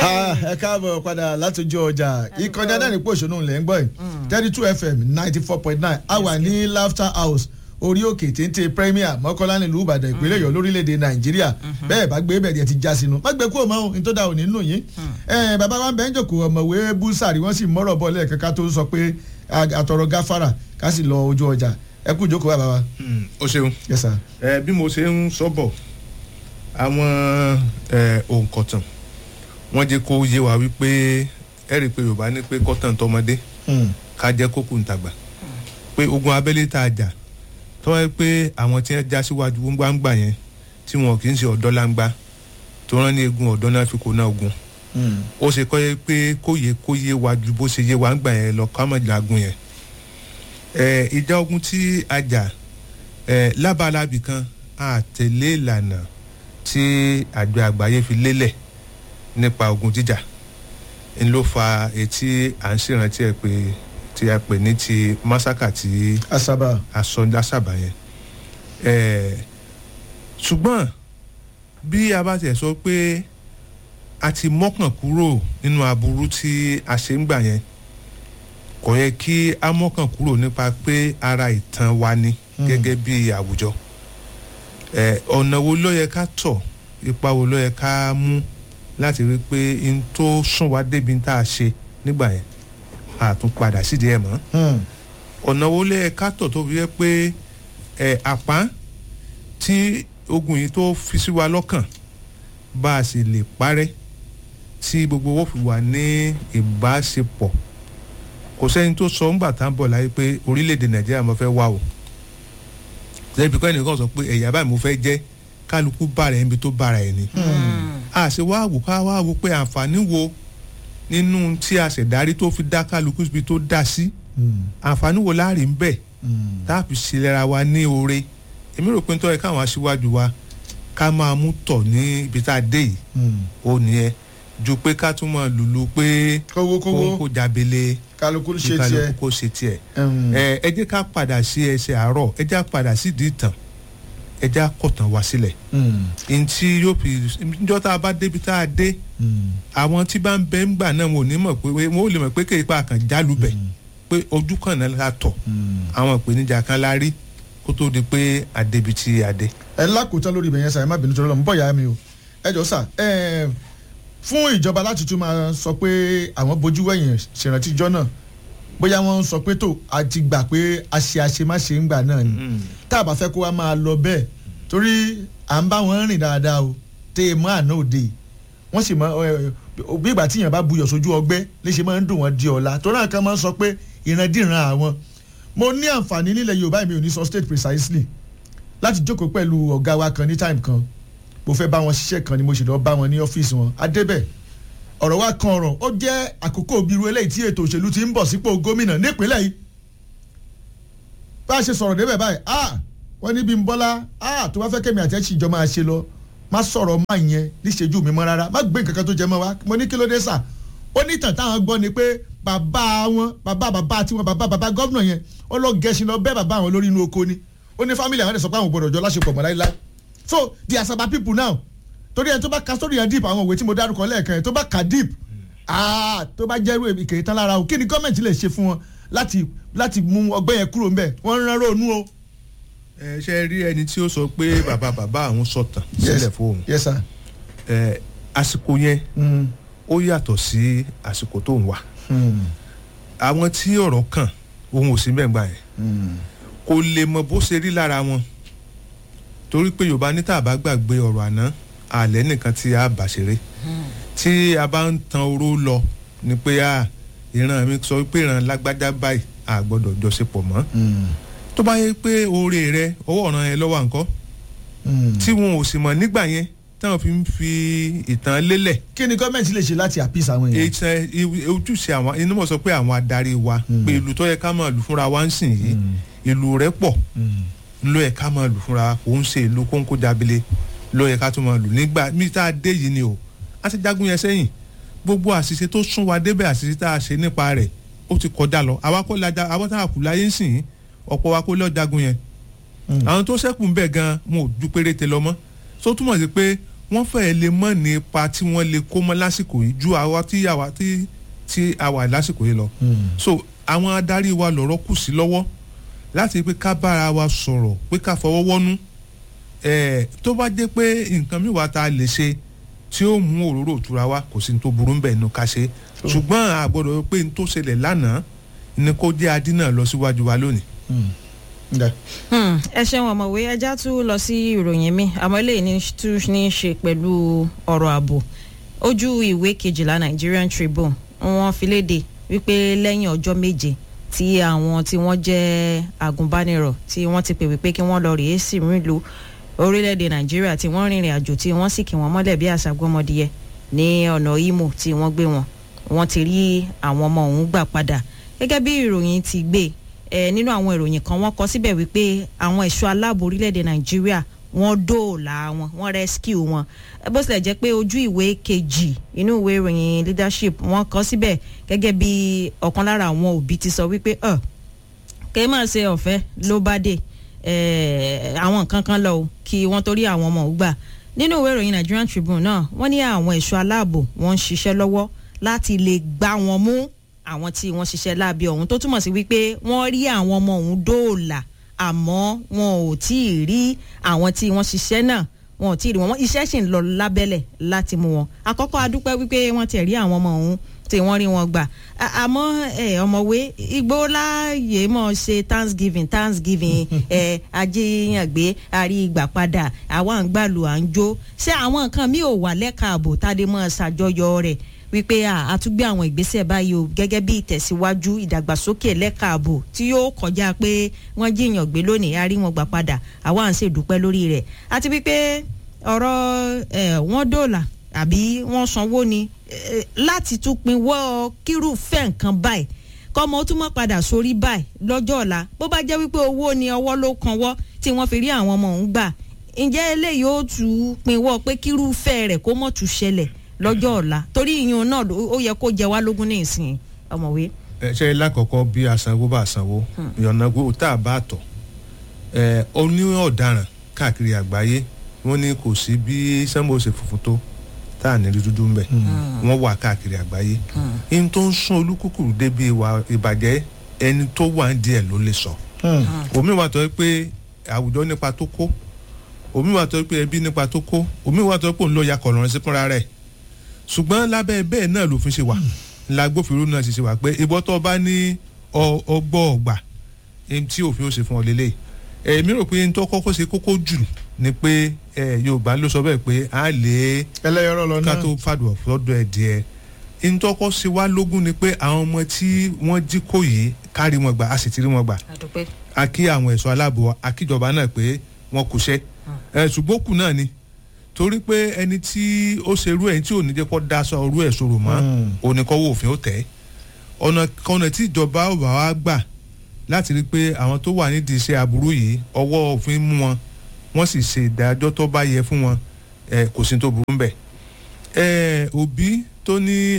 ẹ káàbọ̀ padà látọjú ọjà ìkànnì adánìpọ̀ òṣèlú ńlẹ̀ ń gbọ́ yìí thirty two fm ninety four point nine a wà ní laughter house orí òkè téńté premier mọ́kànlá nílùú ìbàdàn ìpínlẹ̀ ọ̀yọ́ lórílẹ̀‐èdè nàìjíríà bẹ́ẹ̀ bá gbé bẹ̀rẹ̀ ti já sínú má gbé kúrò mọ́ ohun tó dà òní nù yín bàbá wa ń bẹ́ ń jòkó ọ̀mọ̀wé búsàrí wọ́n sì mọ́rọ̀ bọ́ lẹ́ẹ̀kan ká tó sọ pé àtọ̀rọ̀ gáfárà ká sì lọ ojú ọjà ẹ kú ìjókòó bàbá wa. o ṣeun yes sir. ẹ bí mo ṣe ń sọ́bọ̀ àwọn òǹkọ̀tàn wọ́n jẹ́ kó yé wa wípé ẹ rí i pé yorùbá ní pé kọ́tàn tọmọdé ká jẹ́ kókò ntàgbà pé ogun abẹ́lé tá a jà tọ́wọ́ yẹ pé àwọn tí wọ́n já síwájú gbangba yẹn tí wọn kì í ṣe ọ̀dọ́ langba tó rán ní egun ọ̀dọ́ náà fi kó náà ogun ó ṣe kọ́ yẹ pé kóye kóye wa ju bó ṣe yé wa ń gbà yẹn lọ ká mọ̀ jagun yẹn ìjà ogun tí a jà lábalábì kan àtẹ̀lé ìlànà tí àjọ àgbáyé fi lélẹ̀ nípa ogun jíjà n ló fa etí à ń ṣèrántí ẹ pé tí a pè ní ti masaka ti asaba aṣọ lásàbà yẹn ṣùgbọ́n bí a bá tiẹ̀ sọ pé a ti mọ́kàn kúrò nínú aburú tí a ṣe ń gbà yẹn kò yẹ kí a mọ́kàn kúrò nípa pé ara ìtàn wa ni gẹ́gẹ́ bí àwùjọ ọ̀nà wo ló yẹ ká tọ̀ ipa wo ló yẹ ká mú láti rí i pé n tó sún wa débi tá a ṣe nígbà yẹn a tún padà sídìí ẹ̀ mọ́ ọ̀nà wo ló yẹ ká tọ̀ tó fi yẹ pé àpá tí ogun yìí tó fi sí wa lọ́kàn bá a sì lè parẹ́ tí gbogbo owó fi wà ní ìbáṣepọ̀ kò sẹ́ni tó sọ ńgbà tá à ń bọ̀ láyé pé orílẹ̀-èdè nàìjíríà mo fẹ́ wá o lẹ́bi kọ́ ẹnìkan sọ pé ẹ̀yà báyìí mo fẹ́ jẹ́ kálukú bára ẹni tó bára ẹ̀ ni. a ṣe wá wò ká wá wò pé àǹfààní wo nínú tí a ṣẹ̀dárí tó fi dá kálukú síbi tó dá sí àǹfààní wo láàrin bẹ́ẹ̀ tá a fi ṣẹlẹ̀ra wa ní oore èmi rò pé ń tọ́ ẹ káwọn aṣíwájú wa ká máa mú tọ̀ ní ibi tá a dé yìí ó nìyẹn ju pé ká tún máa lùlù pé kówó kówó kó jábele kálukú ṣe tiẹ̀ kálukú kó ṣe tiẹ̀ ẹ ẹ jẹ́ ká padà sí ẹsẹ̀ àárọ̀ ẹ jẹ́ ká padà sí ìdí ìtàn ẹ jẹ́ ká kọ̀tàn wá sílẹ̀ ntí yóò fi njọ́ tá a bá débi tá a dé àwọn tí bá ń bẹ ńgbà náà wọn ò ní mọ̀ pé wọn ò lè mọ̀ pé kéèpá kan jálùbẹ̀ pé ojú kan náà la tọ̀ àwọn ìpèníjà kan la rí kó tó di pé àdébi tí a dé. ẹ lákòótán lórí ibẹ̀ yẹn sà ẹ má bínú tó lọ mú bọ̀ yá mi o ẹ jọ sà ẹ fún ìjọba láti tún máa sọ pé àwọn bójú wẹ̀yìn ṣèrántí ijọ́ náà bóyá wọ́n ń sọ pé tó a ti gbà pé a ṣe àṣemáṣe ń gbà náà ni tá a bá fẹ́ kó wa máa lọ bẹ́ẹ̀ torí à ń bá wọn rìn dáadáa o tẹ́ ẹ mọ́ àná òde wọ́n sì mọ bí ìgbà tí èèyàn bá buyọ̀ sójú ọgbẹ́ léṣe máa ń dùn wọ́n di ọ̀la torí àwọn kan máa ń sọ pé ìrandíran àwọn mo ní àǹfààní nílẹ̀ yorùbá mi ò ní sọ state precisely láti jókòó pẹ̀lú ọ̀gá wa kan ní time kan mo fẹ́ bá wọn ṣiṣẹ́ kan ni mo ṣe lọ bá wọn ní ọ́fíìsì wọn adébẹ̀ ọ̀rọ̀ wa kan ọ̀rọ̀ ó jẹ́ àkókò bíru eléyìí tí ètò òṣèlú ti ń bọ̀ sípò gómìnà nípínlẹ̀ yìí bá a ṣe sọ̀rọ̀ débẹ̀ báyìí ah wọ́n ní bí n bọ́lá ah tó bá fẹ́ kẹ́mi àti ẹ̀ṣin ìjọ máa ṣe lọ má sọ̀rọ̀ má yẹn níṣẹ́jú mi mọ́ rárá má gbé nǹkan kan tó jẹ mọ́ wa mo ní kí ló dé sà ó ní ìtàn táwọn gbọ́ ni pé bàbá wọn bàbá bàbá tiwọn bàbá bàbá gọ́vnà yẹn ó lọ gẹ̀ẹ́sì lọ bẹ́ẹ̀ bàbá àwọn lórí inú oko ni ó ní fámìlì àwọn ẹ̀ sọ pé àwọn gbọdọ̀ jọ láṣepọ̀ mọ́ láíláí so the asaba people now torí ẹni tó bá ka sórí yẹn deep àwọn òwe tí mo dárúkọ lẹ́ẹ̀kan yẹn tó bá ka deep ah tó bá jẹ́rú ìkèrè tán lára o kí ni gọ́ọ̀mẹ̀ntì lè ṣe fún wọn láti láti mú ọgbẹ́ yẹn kúrò ńbẹ̀ wọ́n ń rán ronú o. ẹ ṣe rí ẹni tí ó sọ pé bàbá bàbá àwọn sọtàn sílẹ̀ fóun yes sir. ẹ àsìkò yẹn ó yàtọ̀ sí àsìkò tó ń wà àwọn tí ọ̀rọ̀ kàn òun ò sí mẹ́gbà yẹn kò lè mọ bó ṣe rí lára wọn torí pé yorùbá ní tá a bá gbàgbé ọ̀rọ̀ àná àlẹ́ nìkan tí a bà ṣeré tí a bá ń tan oró lọ ni pé a ìran mi sọ pé ìran lágbájá báyìí a gbọ́dọ̀ jọṣepọ̀ mọ́ tó bá yẹ pé oore rẹ ọwọ́ ọ̀ràn yẹn lọ́wọ́ nǹkan tí wọn ò sì mọ̀ nígbà yẹn táwọn fi ń fi ìtàn lélẹ̀. kí ni gọ́ọ̀mẹ̀ntì lè ṣe láti àpíìsì àwọn èèyàn. ìtàn ojúṣe àwọn inú mọ̀ sọ pé àwọn adarí wa pé ìlú tó yẹ ká máa lù fúnra wa ń sìn yìí ìlú rẹ pọ̀ ló yẹ ká máa lù fúnra kò ń ṣe ìlú kóńkó jábílẹ̀ ló yẹ ká tún máa lù nígbà mí tá a dé yìí ni o a ti jagun yẹn sẹ́yìn gbogbo àṣìṣe tó sún wa débẹ̀ àṣìṣe tá a ṣe nípa rẹ̀ ó ti kọjá lọ àwa kọ́ la àwọn tá a kù láyé ń sìn ọ̀pọ̀ wa kó lọ́ọ́ jagun yẹn àwọn tó ṣẹ́kù ń bẹ̀ gan wọn ò ju péréte lọ mọ́ tó túmọ̀ sí pé wọ́n fẹ́ẹ́ lè mọ̀ ní ipa tí wọ́n lè kó mọ́ lásìkò yìí ju àwa tí àwa tí tí a wà lásìkò yìí lọ. so àwọn adarí wa lọ́rọ̀ kù sí lọ́wọ́ láti pé ká bára wa sọ̀rọ̀ pé ká fọwọ́ wọ́nú ẹ̀ẹ́ tó bá jẹ́ pé nǹkan mi wà tá a lè ṣe tí ó mú òróró òtura wa kò sí ní tó burú ń bẹ̀ nù ká ṣe ṣùgbọ́n àgbọ̀dọ̀ pé ní tó ṣẹlẹ̀ lánàá ni kó jẹ́ adínà lọ síwájú wa lónìí. ẹ ṣeun ọmọwé ẹja tún lọ sí ìròyìn mi àmọ́ eléyìí ní tún ní í ṣe pẹ̀lú ọ̀rọ̀ ààbò ojú ìwé kejìlá Nigerian Tribune wọ́n fi léde wípé lẹ́yìn ọjọ́ méje tí àwọn tí wọ́n jẹ́ agùnbánirọ̀ tí wọ́n ti pè wípé kí wọ́n lọ rèé sí ìrìnlú orílẹ̀-èdè Nàìjíríà tí wọ́n rìnrìn àjò tí wọ́n sì kí wọ́n mọ́lẹ̀ bí àṣà gbọ́mọdìyẹ ní ọ̀nà Imo tí wọ́n gbé wọn wọ́n ti rí àwọn ọmọ ọ̀hún gbà padà gẹ́gẹ́ bí ìròyìn ti gbé ẹ nínú àwọn ìròyìn kan wọ́n kọ síbẹ̀ wípé àwọn ẹ̀ṣọ́ aláàbò orílẹ̀-èdè Nàìjíríà wọ́n dóòlà wọn wọ́n rescue wọn bó tilẹ̀ jẹ́ pé ojú ìwé kejì inú ìwé ìròyìn leadership wọ́n kọ síbẹ̀ gẹ́gẹ́ bí ọ̀kan lára àwọn òbí ti sọ wípé ọ̀ kẹ́ máa ṣe ọ̀fẹ́ ló bá dé àwọn nǹkan kan lọ o kí wọ́n torí àwọn ọmọ ògbà nínú ìwé ìròyìn Nigerian Tribune náà wọ́n ní àwọn ẹ̀ṣọ́ aláàbò wọ́n ń ṣiṣẹ́ lọ́wọ́ láti lè gbá wọn mú àwọn tí wọ́n ṣiṣẹ́ láabi ọ̀hún tó túmọ̀ sí wípé wọ́n rí àwọn ọmọ ọ̀hún dóòlà àmọ́ wọn ò tí ì rí àwọn tí wọ́n ṣiṣẹ́ náà wọn ò tí ì rí wọn iṣẹ́ sì ń lọ lábẹ́lẹ̀ láti mú wọn àkọ́kọ́ adúpẹ́ wípé wọ́n ti rí àwọn ọmọ ọ̀hún tí wọ́n rí wọn gbà àmọ́ ẹ ọmọwé igbó láàyè mọ̀ ṣe thanksgiving thanksgiving ẹ ajíyàngbé àrí ìgbà padà àwa ń gbàlù à ń jó ṣé àwọn nǹkan mi ò wà lẹ́ka ààbò tádé mọ́ ṣàjọyọ̀ rẹ̀ wípé àtúgbé àwọn ìgbésẹ̀ báyìí o gẹ́gẹ́ bí ìtẹ̀síwájú ìdàgbàsókè lẹ́ka ààbò tí yóò kọjá pé wọ́n jíyàn gbé lónìí a rí wọn gbà padà àwa à ń ṣèdúpẹ́ lórí rẹ̀ àti wípé ọ̀rọ̀ wọ́n dòòlà àbí wọ́n sanwó ni láti tún pinwọ́ kírúfẹ́ nǹkan báyìí kọ́mọ ó tún mọ́ padà sórí báyìí lọ́jọ́ ọ̀la bó bá jẹ́ wípé owó ni ọwọ́ ló kanwọ́ tí wọ́n fi rí àwọn ọmọ òun gbà ǹjẹ́ eléyìí ó tún pinwọ́ pé kírúfẹ́ rẹ̀ kó mọ̀ tún ṣẹlẹ̀ lọ́jọ́ ọ̀la torí ìyún náà ó yẹ kó jẹ wá lógún ní ìsìn ọmọwé. ẹ ṣe lákọ̀ọ́kọ́ bí asanwó bá sanwó ìyọ̀nàgbó tá a bá tọ̀ ẹ oní ọ̀daràn káàkiri àgbáyé wọ́n ní kò sí bí sẹ́mbó ṣe funfun tó tá à ní rí dúdú ńbẹ wọ́n wà káàkiri àgbáyé ihun tó ń sún olúkúkúrú débi ìwà ìbàjẹ́ ẹni tó wà ń díẹ̀ ló lè sọ omi wà tó yẹ pé àwùjọ nípa tó kó omi wà tó yẹ pé ẹbí nípa tó kó omi wà tó yẹ pé òun ló ya kọ̀ọ̀rọ̀ sí fúnra rẹ̀ ṣùgbọ́n lábẹ́ bẹ́ẹ̀ náà lòfin ṣe wà lágbófinró náà ṣe ṣe wà pé ìbọn tó bá ní ọgbọ́ ọgbà tí òfin ó ṣe fún ọ lélẹ̀ èmi rò pé tó kọ́kọ́ ṣe kókó jù ni pé Yorùbá ló sọ bẹ́ẹ̀ pé a lè ẹlẹ́yọrọ lọ náà ká tó fàdùn ọ̀dọ̀ ẹ̀ díẹ̀ ntọ́kọ́ ṣe wá lógún ni pé àwọn ọmọ tí wọ́n jí kó yìí kárí wọn gbà a sì ti rí wọn gbà a kí àwọn ẹ̀ṣọ́ aláàbò akíjọba náà pé wọn kò ṣẹ́ ṣùgbọ́n kù náà ni torí pé ẹni tí ó ṣe irú ẹ̀ tí ò ní jẹ́ kó daṣọ irú ẹ̀ sọ̀rọ̀ mọ́ oníkọ́wọ́ òfin ó tẹ̀ ọ̀nà kọ́nà tí ìjọba ọba wa gbà láti rí i pé àwọn tó wà nídìí iṣẹ́ aburú yìí ọwọ́ òfin mú wọn wọ́n sì ṣe ìdájọ́ tó bá yẹ fún wọn kò sí tó burú ń bẹ̀. òbí tó ní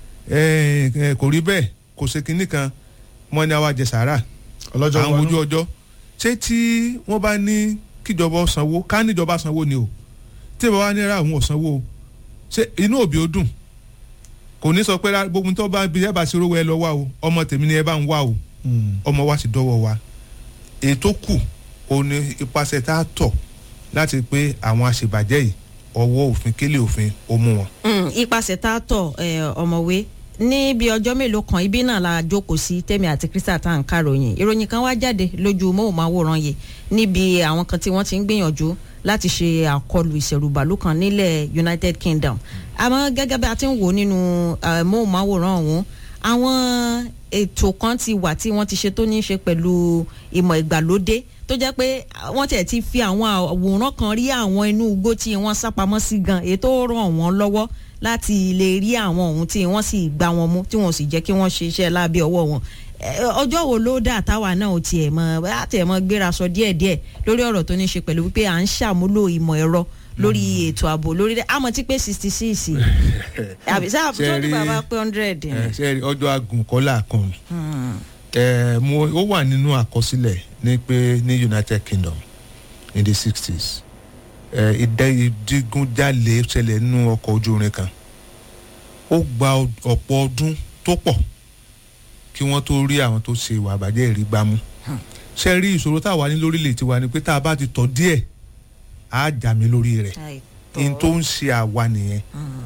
kò rí bẹ́ẹ̀ kò ṣe kinní kan wọ́n ní àwa jẹ sàárà àwọn ojú ọjọ́ ṣé tí wọ́n bá ní kíjọba sanwó ká níjọba sanwó ni o tí ìbá wa ní ra àwọn òsanwó ṣé inú òbí ó dùn kò ní sọ pé gbogbo tó bá bí ẹ bá ṣe rówó ẹ lọ wá o ọmọ tèmi ni ẹ bá ń wá o ọmọ wa sì dọ́wọ́ wa ètò kù ó ní ipasẹ̀ tá a tọ̀ láti pé àwọn àṣebàjẹ́ yìí ọwọ́ òfin kélé òfin ó mú wọn. ipasẹ̀ tá a tọ̀ ọmọwé ní bí ọjọ́ mélòó kan ibi náà la jókòó sí tèmi àti Crystal tá à ń káròyìn ìròyìn kan wá jáde lójú móhùnmáwòrán yìí níbi àwọn kan tí wọ́n ti ń gbìyànjú láti ṣe àkọlù ìṣẹ̀rùbàlù kan nílẹ̀ United Kingdom àmọ́ gẹ́gẹ́ bí a ti ń wò nínú móhùnmáwòrán ọ̀hún àwọn ètò kan ti wà tí wọ́n ti ṣe tó ní í ṣe pẹ̀lú ìmọ̀ ìgbàlódé tó jẹ́ pé wọ́n tẹ̀ ti fi àwọn àwòrán kan rí àwọn inú igbó tí wọ́n sápamọ́ sí gan èyí tó ràn wọ́n lọ́wọ́ láti lè rí àwọn ohun tí wọ́n sì gbá wọn mú tí wọ́n sì jẹ́ kí wọ́n ṣe iṣẹ́ lábẹ́ ọwọ́ wọn ọjọ́ wo ló dà táwa náà ò tiẹ̀ mọ àtẹ̀ mọ gbéra sọ díẹ̀díẹ̀ lórí ọ̀rọ̀ tó ní ṣe pẹ̀lú wípé à ń ṣàmúlò ìmọ̀ ẹ̀rọ lórí ètò ààbò lórí rẹ̀ àmọ́ tí pé sixty six àbí sáà tó ní bàbá pé hundred. ṣe rí ọjọ́ agùnkọ́lá kan ó wà nínú àkọsílẹ̀ ní pé ní United Kingdom in the sixties ẹ, ìdẹ- ìdigunjalè ṣẹlẹ̀ nínú ọkọ̀ ojú irin kan ó gba ọ- ọ̀pọ̀ ọdún tó pọ̀ kí wọ́n tó rí àwọn tó ṣe ìwà àbàjẹ́ ìrí gbámú ṣe rí ìṣòro táwa ní lórílẹ̀ tiwa ni pé tá a bá ti tọ̀ díẹ̀ á jà mí lórí rẹ̀ in tó ń ṣe àwa nìyẹn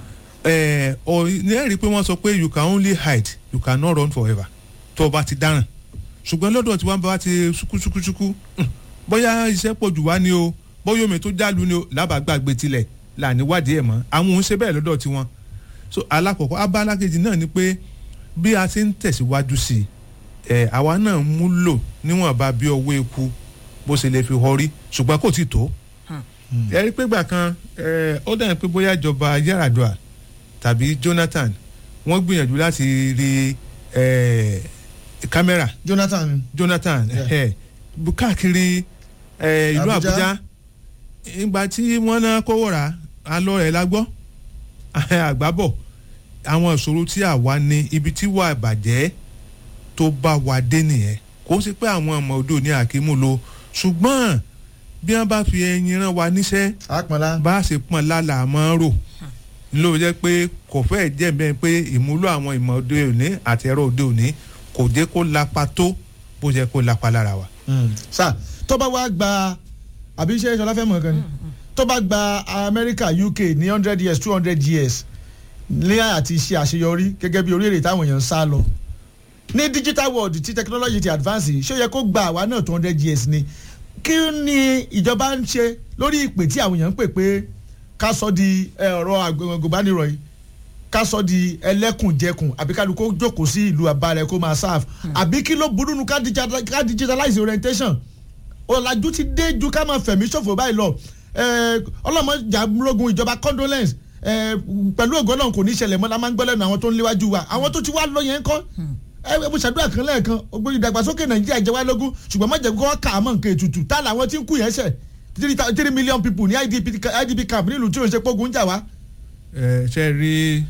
ẹ ọ ní ẹ̀rí pé wọ́n sọ pé you can only hide you cannot run forever tó o bá ti dáràn ṣùgbọ́n lọ́dọ̀ tí wọ́n bá ti ṣukúṣukúṣukú hmm, bóyá iṣẹ́ pọ̀ jù wá ni o bóyá omi tó jálu ni o lábàgbàgbé tilẹ̀ là níwádìí ẹ̀ mọ́ àwọn òun ṣe bẹ́ẹ̀ lọ́dọ̀ tiwọn so alákọ̀ọ́kọ́ abala kejì náà ni pé bí a ṣe ń tẹ̀síwájú sí i ẹ̀ àwa náà ń múlò níwọ̀nba bí ọwọ́ eku bó ṣe lè fi họrí ṣùgbọ́n kò tí tó ẹ rí pé gbà kan ẹ, ó dàbí pé bóyá ìjọba Yar'Adua tàbí Jonathan wọ́n gbìyànjú láti rí ẹ, kámẹ́rà Jonathan Jonathan Yeah. ẹ, bu- káàkiri ẹ, ìlú Abuja. Àbújá ìgbà tí wọ́n náà kówó rà á lọ rẹ̀ la gbọ́ àgbábọ̀ àwọn ìṣòro tí àwa ní ibi tí wà bàjẹ́ tó bá wa dé nìyẹn kò sí pé àwọn ọmọ odò ní àkímú lo ṣùgbọ́n bí wọ́n bá fi ẹyin rán wa níṣẹ́ àpọ̀nlá bá a ṣe pọ́n lálà máa ń rò ló jẹ́ pé kò fẹ́ẹ̀ jẹ́ bẹ́ẹ̀ pé ìmúlò àwọn ìmọ̀ òde òní àti ẹ̀rọ òde òní kò jẹ́ kó lapa tó bó jẹ́ kó lapa lára wa. sà tó bá wá gba àbí iṣẹ́ ìṣọlá fẹ́ mọ̀ kan ni tó bá gba Amẹ́ríkà UK ní hundred years two hundred years ní àti ṣe àṣeyọrí gẹ́gẹ́ bí orílẹ̀-èdè táwọn èèyàn ń sá lọ ní digital world tí technology ti advance yìí ṣó yẹ kó gba àwa náà two hundred years ni kí ni ìjọba ń ṣe lórí ìpè tí àwọn èèyàn ń pè pé ká sọ di ẹ, ọ̀rọ̀ àgbẹ̀gbẹ̀bánirọ̀ yìí ká sọ di ẹlẹ́kùnjẹkùn àbí kálukó jókòó sí ìlú àbálẹ̀ kó máa serve àbí kí ló burú nu ká digita- ká digitalize orientation ọ̀làjú ti dé ju ká máa fẹ̀mí ṣòfò báyìí lọ ọlọ́mọjà múlógún ìjọba condolence eh, pẹ̀lú ògo náà kò ní ṣẹlẹ̀ mọ́ la máa ń gbọ́ lẹ́nu àwọn tó ń léwájú wa àwọn tó ti wá lọ yẹn kọ́ ẹ ẹ mo ṣàdúrà kan lẹ́ẹ̀kan ògbóni ìdàgbàsókè nàìjíríà jẹ́ wá lógún ṣùgbọ́n má jẹ́ kó wọ́n kà á mọ̀ nǹkan ètùtù tá làwọn tí ń kú yẹn ṣẹ̀ three thou- three million people ní IDP ca- IDP camp nílùú tí ò ń ṣe pógun jà wá. ẹ ṣe rí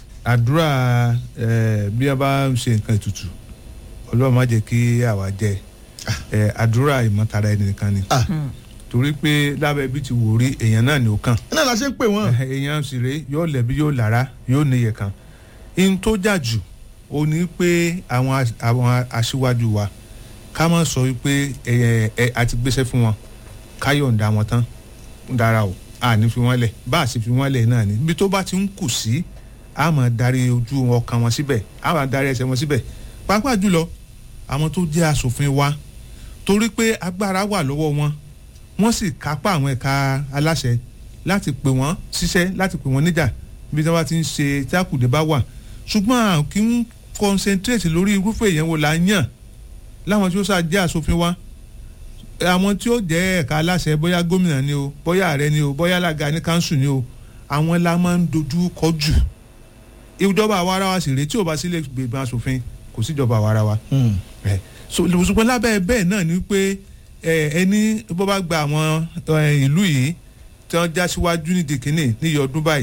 àdúrà ẹ bí a bá ń ṣe nǹkan ètùtù ọlọ́run má jẹ́ kí àwa jẹ ẹ àdúrà ìmọ̀tara ẹni nìkan ni Ah. torí pé lábẹ́ bí ti wò rí èèyàn náà ni ó kàn náà la ṣe ń pè wọ́n. èèyàn sì rèé yóò lẹ̀bi yóò lára yóò níyẹ kan in tó jà jù ó ní pé àwọn as- àwọn aṣíwájú wa ká má sọ wípé ẹ ẹ àti gbéṣẹ́ fún wọn ká yọ̀ǹda wọn tán dára o a ní fi wọ́n lẹ̀ bá a sì fi wọ́n lẹ̀ náà ni ibi tó bá ti ń kù sí a máa darí ojú ọkàn wọn síbẹ̀ a máa darí ẹsẹ̀ wọn síbẹ̀ pàápàá jùlọ àwọn tó jẹ́ aṣòfin wa torí pé agbára wà lọ́wọ́ wọn wọ́n sì kápá àwọn ẹ̀ka aláṣẹ láti pè wọ́n ṣiṣẹ́ láti pè wọ́n níjà bí wọ́n bá ti ń ṣe tí àkùdé bá wà ṣùgbọ́n à kí ń concentrate lórí irúfẹ́ èèyàn wo la yàn láwọn tí ó sá jẹ́ aṣòfin wa àwọn tí ó jẹ́ ẹ̀ka aláṣẹ bóyá gómìnà ni o bóyá ààrẹ ni o bóyá alága ní kanṣu ni o àwọn la máa ń dojú kọ jù ìjọba àwa ara wa sì rèé tí ò bá sílé gbègbè aṣòfin kò síjọba àwa ara wa ẹ so ṣùgbọ́n lábẹ́ bẹ́ẹ̀ náà ni pé ẹ ẹni bó bá gba àwọn ẹ, ìlú yìí tí wọ́n já síwájú nídìí kínní níyì ọdún báyìí